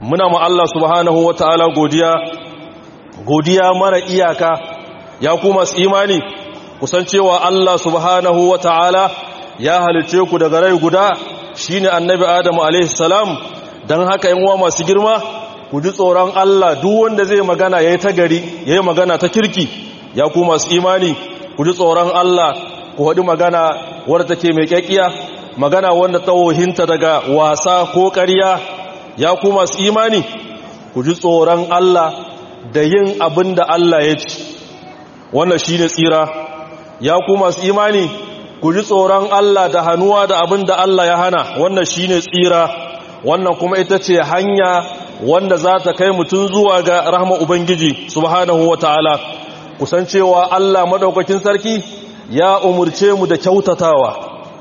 muna ma Allah subhanahu wa ta'ala godiya godiya mara iyaka ya kuma su imani kusan cewa Allah subhanahu wa ta'ala ya halice ku daga rai guda shine annabi Adamu alaihi salam dan haka yan uwa masu girma ku ji tsoron Allah duk wanda zai magana yayi ta gari yayi magana ta kirki ya ku masu imani ku ji tsoron Allah ku haɗu magana wadda take mai kyakkiya magana wanda ta wohinta daga wasa ko ƙarya ya ku masu imani ku ji tsoron Allah da yin abin da Allah ya ci wannan shi ne tsira ya ku masu imani ku ji tsoron Allah da hannuwa da abin da Allah ya hana wannan shi ne tsira wannan kuma ita ce hanya wanda za ta kai mutum zuwa ga rahama Ubangiji subhanahu wa ta'ala kusancewa Allah maɗaukakin sarki ya umurce mu da kyautatawa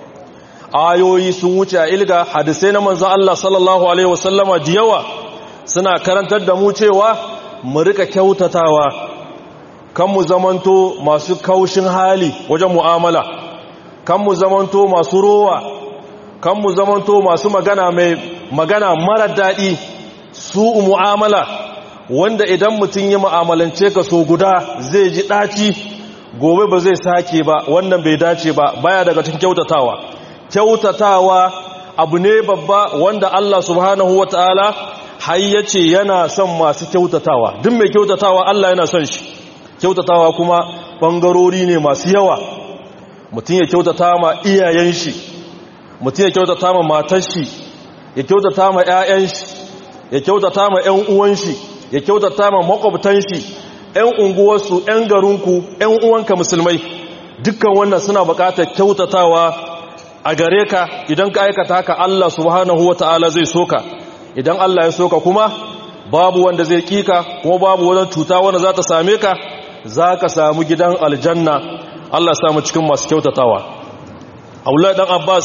ayoyi sun wuce a ilga hadisai na manzan Allah sallallahu Alaihi wasallama da yawa suna karantar da mu cewa mu rika kyautatawa kan mu zamanto masu kaushin hali wajen mu'amala kan mu zamanto masu rowa kan mu zamanto masu magana mai magana mara daɗi su mu'amala wanda idan mutum yi mu'amalance ka so guda zai ji ɗaci gobe ba zai sake ba wannan bai dace ba baya daga cikin kyautatawa kyautatawa abu ne babba wanda Allah subhanahu wataala har yace yana son masu kyautatawa duk mai kyautatawa Allah yana son shi kyautatawa kuma bangarori ne masu yawa mutum ya kyautata ma iyayen shi mutum ya kyautata ma matar shi ya kyautata ma ƴaƴan shi ya kyautata ma ƴan uwan shi ya kyautata ma makwabtan shi ‘yan unguwarsu, ‘yan garinku, ‘yan uwanka musulmai, dukkan wannan suna bukatar kyautatawa a gare ka idan ka aikata haka Allah subhanahu wa ta'ala zai soka, idan Allah ya soka kuma babu wanda zai kika kuma babu wani cuta wanda za ta same ka, za ka samu gidan aljanna, Allah samu cikin masu kyautatawa. Aulai ɗan Abbas,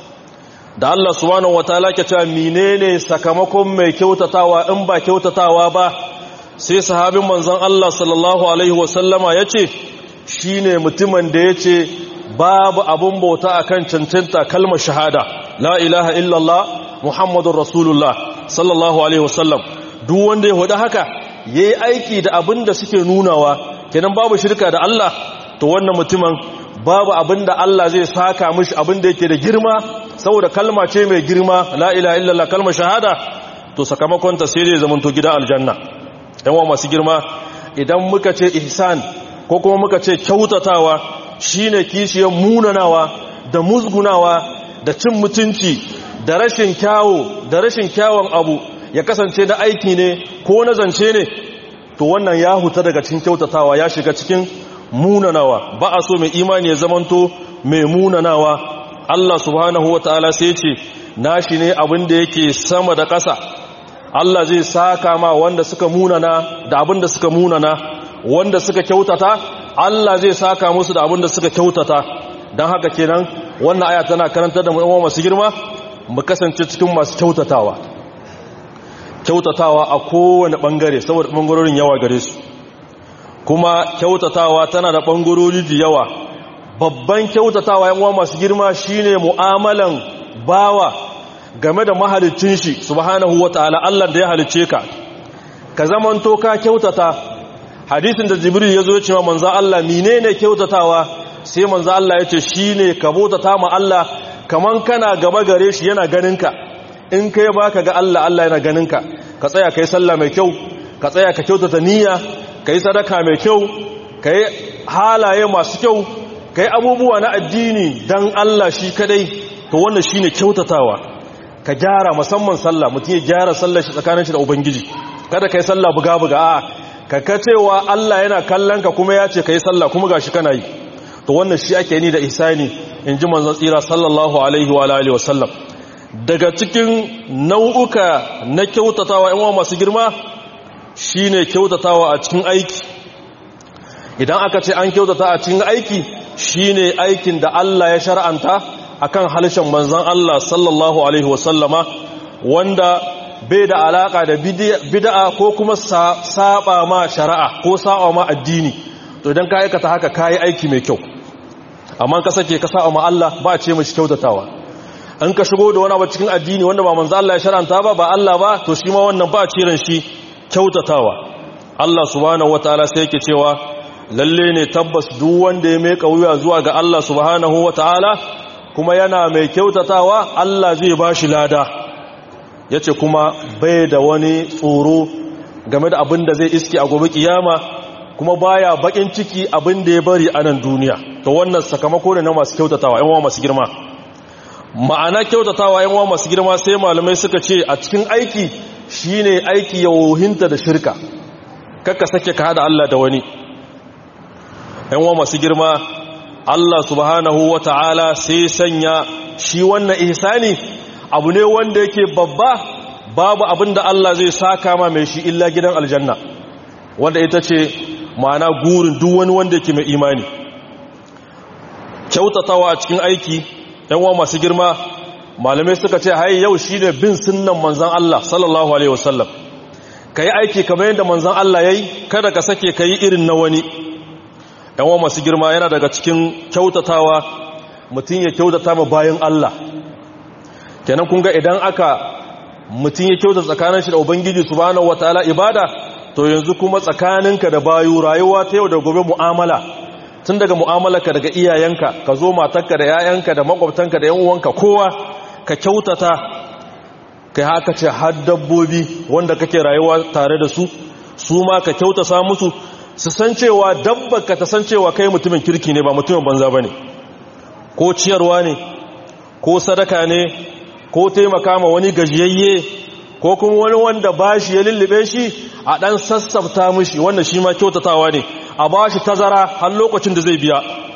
da Allah subhanahu wa ta'ala ke cewa menene sakamakon mai kyautatawa in ba kyautatawa ba, sai sahabin manzon Allah sallallahu Alaihi wasallama ya ce shi ne mutumin da ya ce babu abin bauta a kan cancanta kalmar shahada la ilaha illallah muhammadun rasulullah sallallahu Alaihi wasallam duk wanda ya hudu haka ya yi aiki da abin da suke nunawa kenan babu shirka da Allah to wannan mutumin babu abin da Allah zai saka mishi abin da yake da girma saboda kalma ce mai girma la ilaha illallah kalmar shahada to sakamakonta sai dai zamanto gida aljanna yanwa masu girma idan muka ce ihsan ko kuma muka ce kyautatawa shine kishiyar munanawa da musgunawa da cin mutunci da rashin kyawo da rashin kyawun abu ya kasance da aiki ne ko na zance ne to wannan ya huta daga cikin kyautatawa ya shiga cikin munanawa ba a so mai imani ya zamanto mai munanawa Allah subhanahu wataala sai ce nashi ne abin da yake sama da ƙasa Allah zai saka ma wanda suka munana da abin da suka munana wanda suka kyautata Allah zai saka musu da abin da suka kyautata don haka kenan wannan aya tana karantar da mu'amma masu girma mu kasance cikin masu kyautatawa kyautatawa a kowane bangare saboda bangarorin yawa gare su kuma kyautatawa tana da bangarori da yawa babban kyautatawa yan uwa masu girma shine mu'amalan bawa game da mahalicin shi subhanahu ta'ala Allah da ya halicce ka ka zamanto ka kyautata hadisin da jibril ya zo ya ce wa manzo Allah menene kyautatawa sai manzo Allah ya ce shine ka bautata ma Allah kaman kana gaba gare shi yana ganin ka in kai baka ga Allah Allah yana ganin ka ka tsaya kai sallah mai kyau ka tsaya ka kyautata niyya kai sadaka mai kyau kai halaye masu kyau kai abubuwa na addini dan Allah shi kadai to wannan shine kyautatawa ka gyara musamman sallah mutum ya gyara sallar shi tsakanin shi da ubangiji kada kai sallah buga buga a ka ka cewa Allah yana kallon ka kuma ya ce kai sallah kuma gashi kana yi to wannan shi ake ni da ihsani in ji manzon tsira sallallahu alaihi wa alihi wasallam daga cikin nau'uka na kyautatawa yan masu girma shine kyautatawa a cikin aiki idan aka ce an kyautata a cikin aiki shine aikin da Allah ya shar'anta akan halishan manzan Allah sallallahu Alaihi wasallama wanda bai da alaka da bid'a ko kuma saba ma shari'a ko saba ma addini to idan ka aikata haka kayi aiki mai kyau amma ka sake ka saba ma Allah ba ce mashi kyautatawa an ka shigo da wani abu cikin addini wanda ba manzo Allah ya sharanta ba ba Allah ba to shi ma wannan ba ciran shi kyautatawa Allah subhanahu wataala sai yake cewa lalle ne tabbas duk wanda ya mai wuya zuwa ga Allah subhanahu wataala kuma yana mai kyautatawa Allah zai bashi lada yace kuma bai da wani tsoro game da abin da zai iske a gobe kiyama kuma baya bakin ciki abin da ya bari a nan duniya to wannan sakamako ne na masu kyautatawa yan uwa masu girma ma'ana kyautatawa yan uwa masu girma sai malamai suka ce a cikin aiki shine aiki ya wohinta da shirka kakka sake ka hada Allah da wani yan uwa masu girma Allah subhanahu wata'ala sai sanya shi wannan ihsani abu ne wanda yake babba babu abin da Allah zai saka ma mai shi illa gidan aljanna wanda ita ce ma'ana gurin duk wani wanda yake mai imani kyautatawa a cikin aiki yan masu girma malamai suka ce haye yau shi ne bin sunnan manzan Allah sallallahu alaihi wasallam ka yi aiki kamar yadda manzan Allah ya yi kada ka sake ka yi irin na wani yan masu girma yana daga cikin kyautatawa mutum ya kyautata ma bayan Allah kenan kun ga idan aka mutum ya kyauta tsakanin shi da ubangiji subhanahu wataala ibada to yanzu kuma tsakaninka da bayu rayuwa ta yau da gobe mu'amala tun daga mu'amalarka daga iyayenka ka zo matarka da 'ya'yanka da makwabtanka da 'yan uwanka kowa ka kyautata kai haka ce har dabbobi wanda kake rayuwa tare da su su ma ka kyautata musu su san cewa dabbarka ta san cewa kai mutumin kirki ne ba mutumin banza bane ko ciyarwa ne ko sadaka ne ko taimaka ma wani gajiyayye ko kuma wani wanda ba shi ya lullube shi a ɗan sassafta mishi wannan shi ma kyautatawa ne a ba shi tazara har lokacin da zai biya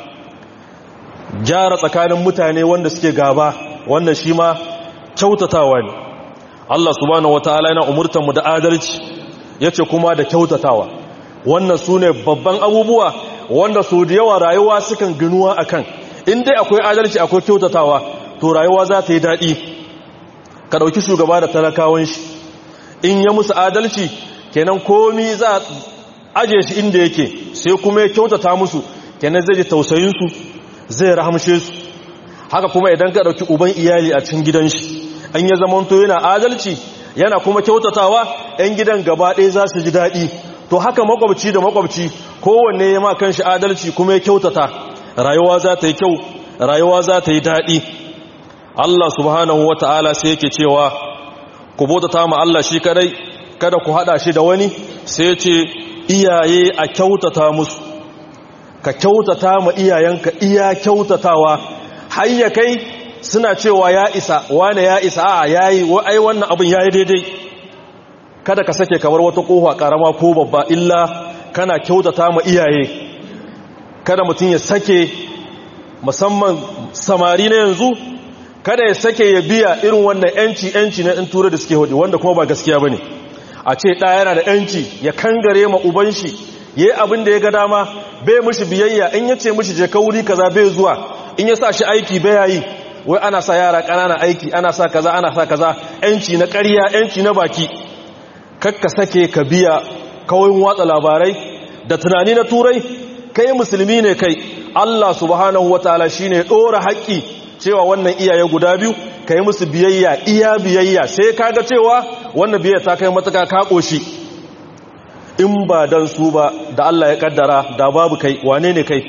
gyara tsakanin mutane wanda suke gaba wannan shi ma kyautatawa ne Allah subhanahu wataala yana umurtar mu da adalci yace kuma da kyautatawa wannan sune babban abubuwa wanda su da yawa rayuwa sukan ginuwa akan in dai akwai adalci akwai kyautatawa to rayuwa za ta yi daɗi ka ɗauki shugaba da talakawan shi in ya musu adalci kenan komi za a aje shi inda yake sai kuma ya kyautata musu kenan zai ji tausayinsu zai rahamshe su haka kuma idan ka ɗauki uban iyali a cikin gidan shi an ya zamanto yana adalci yana kuma kyautatawa 'yan gidan gaba ɗaya za su ji daɗi to haka makwabci da makwabci kowanne ya ma kan shi adalci kuma ya kyautata rayuwa za ta yi kyau rayuwa za ta yi daɗi Allah subhanahu wa ta'ala sai yake cewa ku bautata ma Allah shi kadai kada ku hada shi da wani sai ce iyaye a kyautata musu ka kyautata ma iyayenka iya kyautatawa hayya kai suna cewa ya isa wane ya isa a yayi ai wannan abin yayi daidai kada ka sake kamar wata kofa karama ko babba illa kana kyautata ma iyaye kada mutum ya sake musamman samari na yanzu kada ya sake ya biya irin wannan yanci yanci na in tura da suke hudu wanda kuma ba gaskiya bane a ce ɗaya yana da yanci ya kangare ma uban shi yayi abin da ya ga dama bai mishi biyayya in yace mishi je ka wuri kaza bai zuwa in ya sa shi aiki bai yi wai ana sa yara ƙanana aiki ana sa kaza ana sa kaza yanci na ƙarya yanci na baki kakka sake ka biya kawai watsa labarai da tunani na turai kai musulmi ne kai Allah subhanahu wataala shine dora haƙƙi cewa wannan iyaye guda biyu kai musu biyayya iya biyayya sai kaga cewa wannan biyayya ta kai matuka ka koshi in ba dan su ba da Allah ya kaddara da babu kai wane ne kai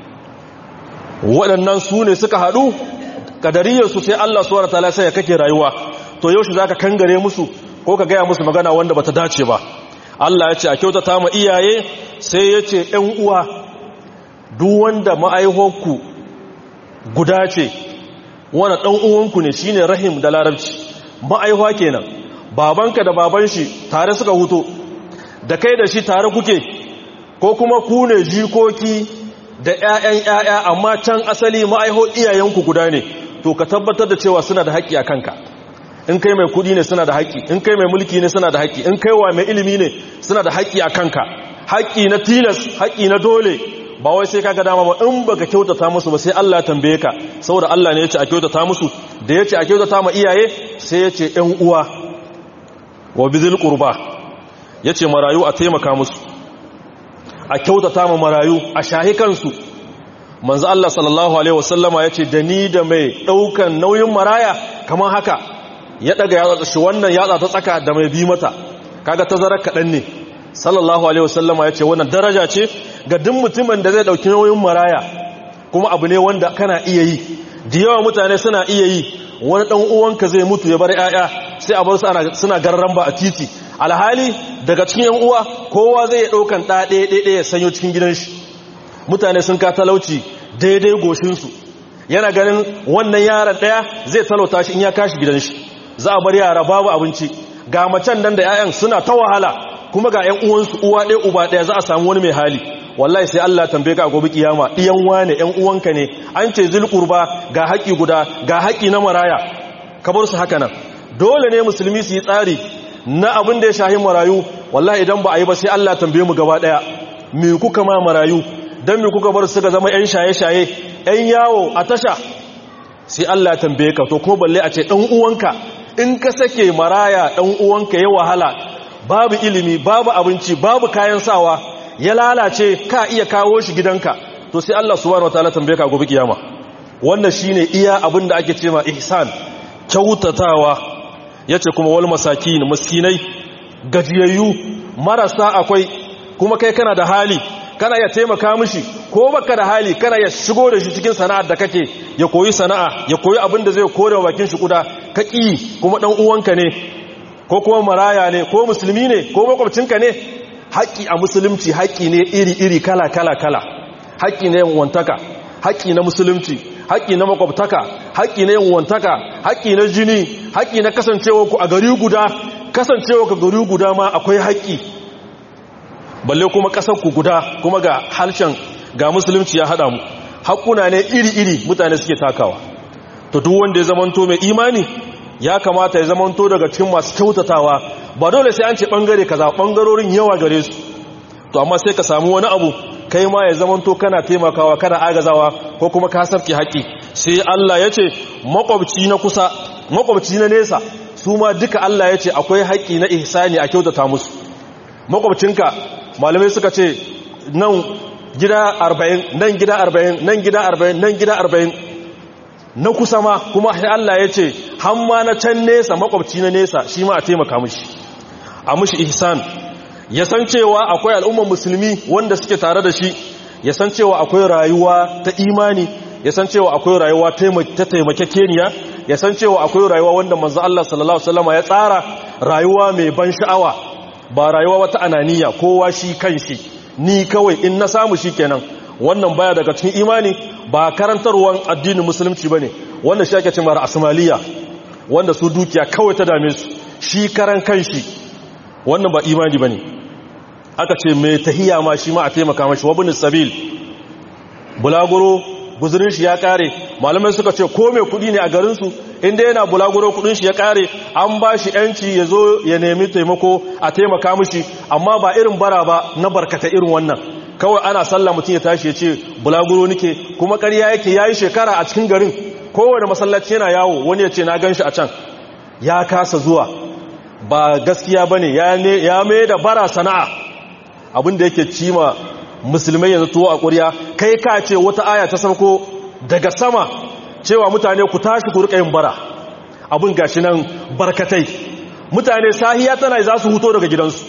waɗannan su ne suka haɗu kadariyarsu sai Allah subhanahu wataala sai ya kake rayuwa to yaushe zaka kangare musu ko ka gaya musu magana wanda bata dace ba Allah ya ce a kyautata ma iyaye sai ya ce ‘yan uwa duk wanda ma'aihonku guda ce wani ɗan uwanku ne shine rahim da larabci ma'aihuwa kenan babanka da baban shi tare suka huto da kai da shi tare kuke ko kuma ku ne jikoki da ‘ya'yan ‘ya'ya amma can asali ma'aiho iyayenku guda ne to ka tabbatar da cewa suna da haƙƙi a kanka in kai mai kudi ne suna da haƙƙi in kai mai mulki ne suna da haƙƙi in kai wa mai ilimi ne suna da haƙƙi a kanka haƙƙi na tilas haƙƙi na dole ba wai sai kaga dama ba in baka kyautata musu ba sai Allah ya tambaye ka saboda Allah ne ya ce a kyautata musu da ya ce a kyautata ma iyaye sai ya ce ƴan uwa wa bizil qurba ya ce marayu a taimaka musu a kyautata ma marayu a shahi kansu manzo Allah sallallahu alaihi wasallama yace da ni da mai daukan nauyin maraya kamar haka ya daga yatsa shi wannan yatsa ta tsaka da mai bi mata kaga tazarar kadan ne sallallahu alaihi wasallama yace wannan daraja ce ga duk mutumin da zai dauki nauyin maraya kuma abu ne wanda kana iya yi da yawa mutane suna iya yi wani dan uwanka zai mutu ya bar yaya sai a bar su suna garran ba a titi alhali daga cikin yan uwa kowa zai daukan da ɗaya ɗaya ya sanyo cikin gidan shi mutane sun ka talauci daidai goshinsu yana ganin wannan yaran ɗaya zai talauta shi in ya kashi gidan shi za a bar yara babu abinci ga macen nan da 'ya'yan suna ta wahala kuma ga 'yan uwansu uwa ɗaya uba ɗaya za a samu wani mai hali wallahi sai Allah tambaye ka a gobe kiyama ɗiyan wane 'yan uwanka ne an ce zulqurba ga haƙi guda ga haƙi na maraya ka bar su haka nan dole ne musulmi su yi tsari na abin da ya shahi marayu wallahi idan ba a yi ba sai Allah tambaye mu gaba ɗaya me kuka ma marayu don mi kuka bar suka zama 'yan shaye-shaye 'yan yawo a tasha sai Allah tambaye ka to kuma balle a ce ɗan uwanka in ka sake maraya ɗan uwanka ya wahala babu ilimi babu abinci babu kayan sawa ya lalace ka iya kawo shi gidanka to sai Allah subhanahu wataala tambaye ka gobe kiyama wannan shine iya abin da ake cewa ihsan kyautatawa yace kuma wal masakin miskinai gajiyayyu marasa akwai kuma kai kana da hali kana ya taimaka mishi ko baka da hali kana ya shigo da shi cikin sana'ar da kake ya koyi sana'a ya koyi abin da zai kore bakin shi kuda ka ƙi kuma ɗan uwanka ne ko kuma maraya ne ko musulmi ne ko makwabcinka ne haƙƙi a musulunci haƙƙi ne iri-iri kala-kala-kala haƙƙi na yanwantaka haƙƙi na musulunci haƙƙi na makwabtaka haƙƙi na yanwantaka haƙƙi na jini haƙƙi na kasancewa ku a gari guda kasancewa ka gari guda ma akwai haƙƙi balle kuma ƙasar ku guda kuma ga harshen ga musulunci ya haɗa mu haƙuna ne iri-iri mutane suke takawa to duk wanda ya zamanto mai imani ya kamata ya zamanto daga cikin masu kyautatawa ba dole sai an ce ɓangare kaza ɓangarorin yawa gare su to amma sai ka samu wani abu kai ma ya zamanto kana taimakawa kana agazawa ko kuma ka sarki haƙi sai Allah ya ce makwabci na kusa makwabci na nesa su ma duka Allah ya ce akwai haƙi na ihsani a kyautata musu makwabcinka malamai suka ce nan gida arba'in nan gida arba'in nan gida arba'in nan gida arba'in na kusa ma kuma sai Allah ya ce hamma na can nesa makwabci na nesa shi ma a taimaka mushi a mushi ihsan ya san cewa akwai al'ummar musulmi wanda suke tare da shi ya san cewa akwai rayuwa ta imani ya san cewa akwai rayuwa ta taimakekeniya ya san cewa akwai rayuwa wanda manzo Allah sallallahu alaihi wasallam ya tsara rayuwa mai ban sha'awa ba rayuwa wata ananiya kowa shi kanshi ni kawai in na samu shi kenan wannan baya daga cikin imani ba karantarwan addinin musulunci bane wanda shi ake cewa asmaliya wanda su dukiya kawai ta dame su shi karan kanshi wannan ba imani bane aka ce mai tahiya ma shi ma a taimaka mashi wabin sabil bulaguro guzurin shi ya kare malamai suka ce ko mai kudi ne a garinsu inda yana bulaguro kudin shi ya kare an ba shi yanci ya zo ya nemi taimako a taimaka mashi amma ba irin bara ba na barkata irin wannan kawai ana sallah mutum ya tashi ya ce bulaguro nike kuma ƙarya yake ya yi shekara a cikin garin kowane masallaci yana yawo wani ya ce na gan shi a can ya kasa zuwa ba gaskiya ba ne ya mai da bara sana'a abinda yake cima musulmai yanzu tuwo a ƙuriya kai ka ce wata aya ta sauko daga sama cewa mutane ku tashi ku rika yin bara abin gashi nan barkatai mutane sahiya tana za su huto daga gidansu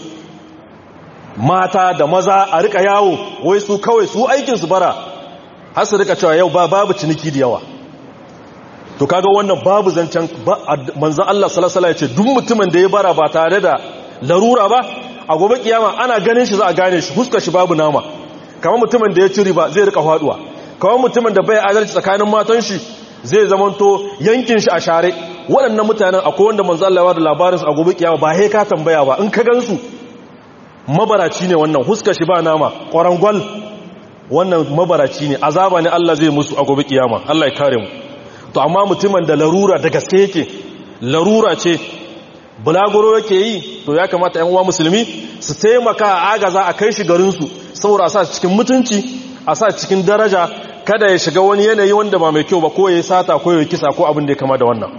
mata da maza a rika yawo wai su kawai su aikinsu bara har su rika cewa yau babu ciniki da yawa to kaga wannan babu zancen manzo Allah sallallahu alaihi ce duk mutumin da ya bara ba tare da larura ba a gobe kiyama ana ganin shi za a gane shi huskar shi babu nama kamar mutumin da ya ci riba zai rika faduwa kamar mutumin da bai adalci tsakanin matan shi zai zamanto yankin shi a share waɗannan mutanen akwai wanda manzo Allah ya bada labarin su a gobe kiyama ba he ka tambaya ba in ka gansu mabaraci ne wannan huskar shi ba nama ƙwarangwal wannan mabaraci ne azaba ne Allah zai musu a gobe kiyama Allah ya kare mu to amma mutumin da larura da gaske yake larura ce bulaguro yake yi to ya kamata yan uwa musulmi su taimaka a agaza a kai shi garinsu saboda a sa cikin mutunci a sa cikin daraja kada ya shiga wani yanayi wanda ba mai kyau ba ko ya sata ko ya kisa ko abin da ya kama da wannan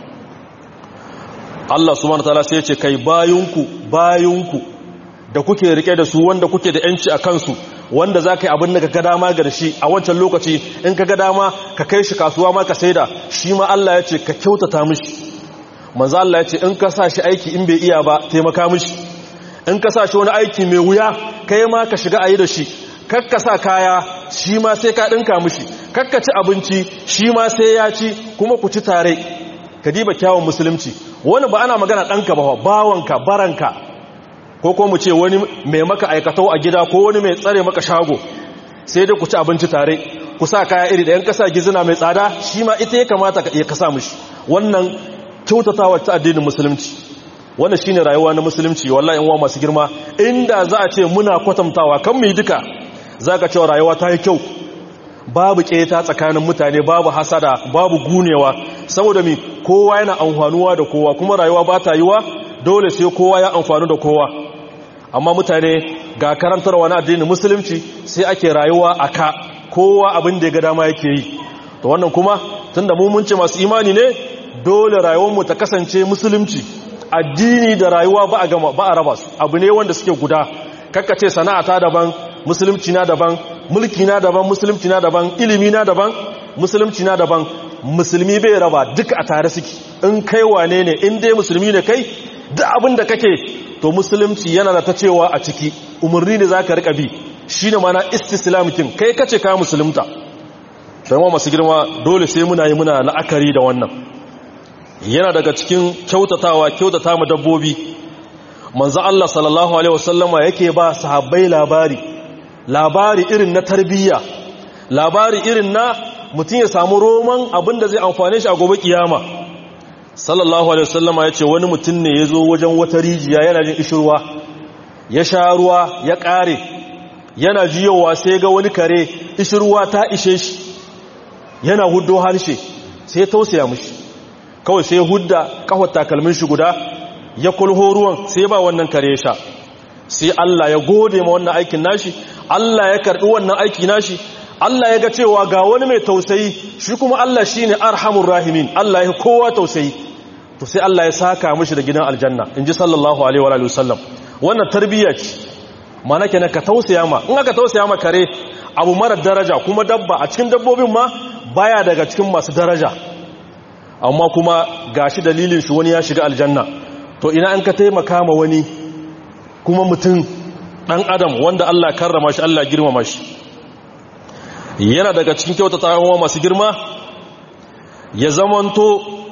Allah subhanahu wataala sai ya ce kai bayunku bayunku da kuke rike da su wanda kuke da yanci a kansu wanda za ka yi abin da ka ga dama ga shi a wancan lokaci in ka ga dama ka kai shi kasuwa ma ka saida shi ma Allah ya ce ka kyautata mishi manzo Allah ya ce in ka sa shi aiki in bai iya ba taimaka mishi in ka sa shi wani aiki mai wuya kai ma ka shiga ayi da shi kakka sa kaya shi ma sai ka dinka mishi kakka ci abinci shi ma sai ya ci kuma ku ci tare ka diba kyawun musulunci wani ba ana magana ɗanka ba bawanka baranka ko ko mu ce wani mai maka aikatau a gida ko wani mai tsare maka shago sai dai ku ci abinci tare ku sa kaya iri da yan kasa gizina mai tsada shi ma ita ya kamata ka kasa mishi wannan kyautatawa ta addinin musulunci wannan shine rayuwa na musulunci wallahi in wa masu girma inda za a ce muna kwatantawa kan mu yi duka zaka cewa rayuwa ta yi kyau babu keta tsakanin mutane babu hasada babu gunewa saboda mi kowa yana amfanuwa da kowa kuma rayuwa ba ta yiwa dole sai kowa ya amfanu da kowa amma mutane ga karantarwa na addinin musulunci sai ake rayuwa a ka kowa abin da ya ga dama yake yi to wannan kuma tunda mu mun ce masu imani ne dole rayuwarmu ta kasance musulunci addini da rayuwa ba a gama ba a raba su abu ne wanda suke guda kakkace sana'ata daban musulunci na daban mulki na daban musulunci na daban ilimi na daban musulunci na daban musulmi bai raba duka a tare suke in kai wane ne in dai musulmi ne kai duk abin da kake to musulunci yana da ta cewa a ciki umarni ne za ka riƙa bi shi ne mana istislamikin kai kace ka musulunta don masu girma dole sai muna yi muna la'akari da wannan yana daga cikin kyautatawa kyautata mu dabbobi manzo Allah sallallahu alaihi wasallama yake ba sahabbai labari labari irin na tarbiyya labari irin na mutum ya samu roman abin da zai amfane shi a gobe kiyama sallallahu alaihi wasallama ya ce wani mutum ne ya zo wajen wata rijiya yana jin ishirwa ya sha ruwa ya ƙare yana jiyowa sai ga wani kare ishirwa ta ishe shi yana huddo harshe sai ya tausaya mushi kawai sai ya hudda kawar takalmin shi guda ya kulho ruwan sai ba wannan kare ya sha sai Allah ya gode ma wannan aikin nashi Allah ya karɓi wannan aiki nashi Allah ya ga cewa ga wani mai tausayi shi kuma Allah shi ne arhamun rahimin Allah ya kowa tausayi to sai Allah ya saka mashi da gidan aljanna in ji sallallahu alaihi wa sallam wannan tarbiyya ce mana kenan ka tausaya ma in aka tausaya ma kare abu mara daraja kuma dabba a cikin dabbobin ma baya daga cikin masu daraja amma kuma gashi dalilin shi wani ya shiga aljanna to ina an ka taimaka ma wani kuma mutum dan adam wanda Allah karrama shi Allah girmama shi yana daga cikin kyautatawa masu girma ya zamanto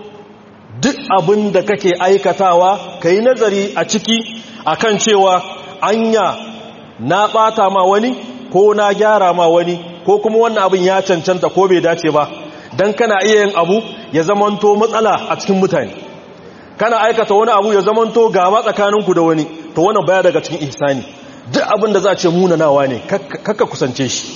duk abin da kake aikatawa ka yi nazari a ciki akan cewa anya na ɓata ma wani ko na gyara ma wani ko kuma wannan abin ya cancanta ko bai dace ba don kana iya yin abu ya zamanto matsala a cikin mutane kana aikata wani abu ya zamanto gaba tsakaninku da wani to wannan baya daga cikin ihsani duk abin da za a ce munanawa ne kakka kusance shi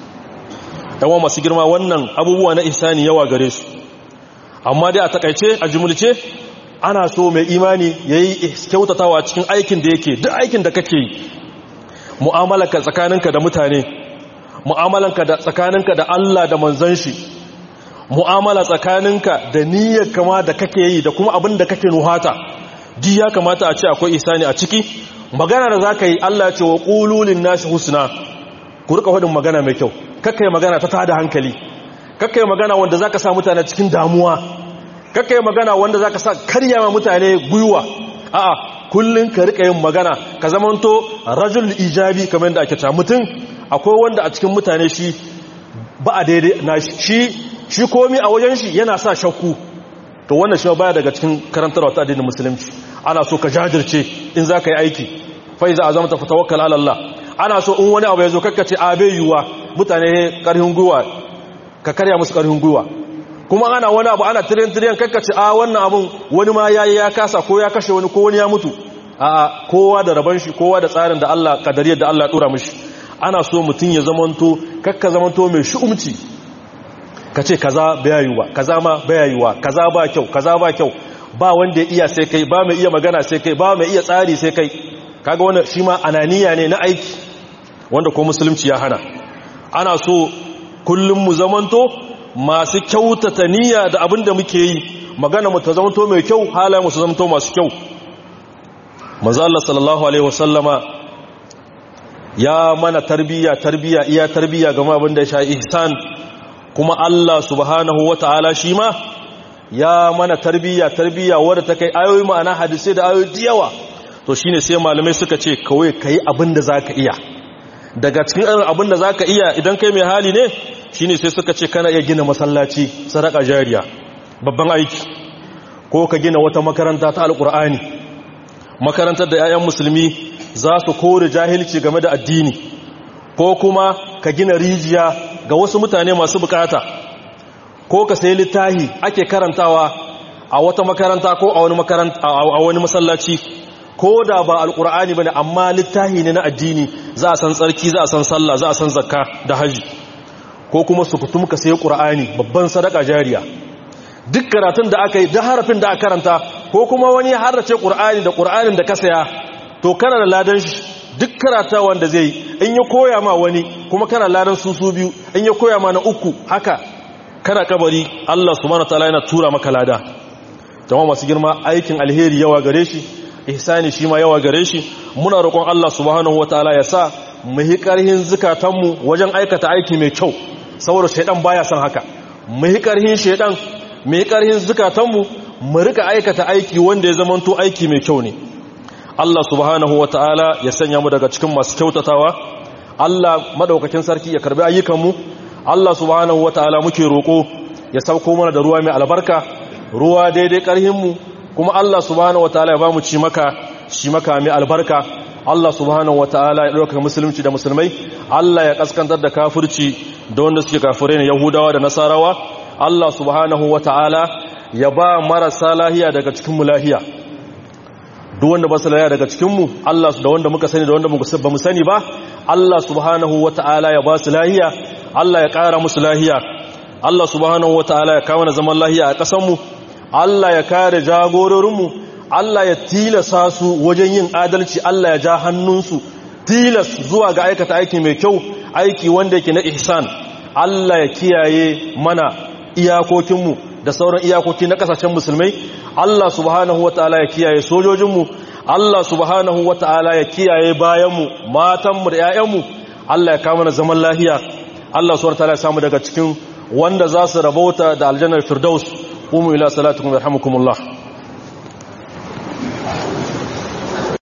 yawan masu girma wannan abubuwa na ihsani yawa gare su amma dai a takaice a jumulce ana so mai imani ya yi kyautatawa cikin aikin da yake duk aikin da kake yi mu'amalanka tsakaninka da mutane mu'amalanka da tsakaninka da Allah da manzon shi mu'amala tsakaninka da niyyar kama da kake yi da kuma abin da kake nuhata di ya kamata a ce akwai ihsani a ciki magana da zaka yi Allah ya ce wa qululin nasi husna ku rika faɗin magana mai kyau kakkai magana ta tada hankali kakkai magana wanda zaka sa mutane cikin damuwa kakkai magana wanda zaka sa karya ma mutane gwiwa a'a kullun ka rika yin magana ka zamanto rajul ijabi kamar da ake ta mutum akwai wanda a cikin mutane shi ba a daidai na shi shi komi a wajen shi yana sa shakku to wannan shi baya daga cikin karantarwa ta addinin musulunci ana so ka jajirce in za ka yi aiki fa iza azamta fatawakkal ala Allah ana so in wani abu ya zo kakkace a bai yiwuwa mutane karhin gwiwa ka karya musu karhin gwiwa kuma ana wani abu ana tiriyan tiriyan kakkace a wannan abun wani ma yayi ya kasa ko ya kashe wani ko wani ya mutu a kowa da raban shi kowa da tsarin da Allah kadariyar da Allah dora mishi ana so mutum ya zamanto kakka zamanto mai shu'umci ka ce kaza baya yiwuwa kaza ma baya yiwuwa kaza ba kyau kaza ba kyau ba wanda ya iya sai kai ba mai iya magana sai kai ba mai iya tsari sai kai kaga wannan shi ma ananiya ne na aiki wanda ko musulunci ya hana ana so kullum mu zamanto masu kyautata niyya da abin da muke yi magana mu ta zamanto mai kyau halayen mu su zamanto masu kyau manzo Allah sallallahu alaihi wasallama ya mana tarbiya tarbiya iya tarbiya game abin da ya sha ihsan kuma Allah subhanahu wata'ala shi ma ya mana tarbiya tarbiya wadda ta kai ayoyi ma'ana hadisai da ayoyi yawa to shine sai malamai suka ce kawai kai abin da zaka iya daga cikin irin abin da zaka iya idan kai mai hali ne shine sai suka ce kana iya gina masallaci sadaka jariya babban aiki ko ka gina wata makaranta ta alkur'ani makarantar da 'ya'yan musulmi za su kore jahilci game da addini ko kuma ka gina rijiya ga wasu mutane masu bukata ko ka sayi littahi ake karantawa a wata makaranta ko a wani makaranta a wani masallaci ko da ba alkur'ani bane amma littahi ne na addini za a san tsarki za a san sallah za a san zakka da haji ko kuma su fitum ka sayi qur'ani babban sadaka jariya duk karatun da aka yi da harafin da aka karanta ko kuma wani ya harace qur'ani da qur'anin da ka saya to kana da ladan shi duk karata wanda zai in ya koya ma wani kuma kana ladan su su biyu in ya koya ma na uku haka kana kabari Allah subhanahu wataala yana tura maka lada jama'a masu girma aikin alheri yawa gare shi ihsani shi ma yawa gare shi muna roƙon Allah subhanahu wataala ya sa mu yi ƙarhin zukatanmu wajen aikata aiki mai kyau saboda shaidan baya son haka mu yi ƙarhin shaidan mu yi ƙarhin zukatanmu mu rika aikata aiki wanda ya zamanto aiki mai kyau ne Allah subhanahu wataala ya sanya mu daga cikin masu kyautatawa Allah madaukakin sarki ya karbi ayyukanmu Allah subhanahu wataala muke roƙo ya sauko mana da ruwa mai albarka ruwa daidai ƙarhinmu kuma Allah subhanahu wataala ya bamu ci maka shi maka mai albarka Allah subhanahu wataala ya dauka musulunci da musulmai Allah ya kaskantar da kafirci da wanda suke kafirai ne Yahudawa da Nasarawa Allah subhanahu wataala ya ba marasa lahiya daga cikin mu lahiya duk wanda ba su lahiya daga cikin mu Allah da wanda muka sani da wanda ba mu sani ba Allah subhanahu wataala ya ba su lahiya Allah ya kara musu lahiya Allah subhanahu wataala ya kawo zaman lahiya a ƙasar mu Allah ya kare jagororinmu Allah ya tilasa su wajen yin adalci Allah ya ja hannunsu tilas zuwa ga aikata aiki mai kyau aiki wanda yake na ihsan Allah ya kiyaye mana iyakokinmu da sauran iyakoki na kasashen musulmai Allah subhanahu wataala ya kiyaye sojojinmu Allah subhanahu wataala ya kiyaye bayanmu matanmu da 'ya'yanmu Allah ya kawo mana zaman lafiya Allah subhanahu wataala ya samu daga cikin wanda za su rabauta da aljannar firdaus قوموا إلى صلاتكم يرحمكم الله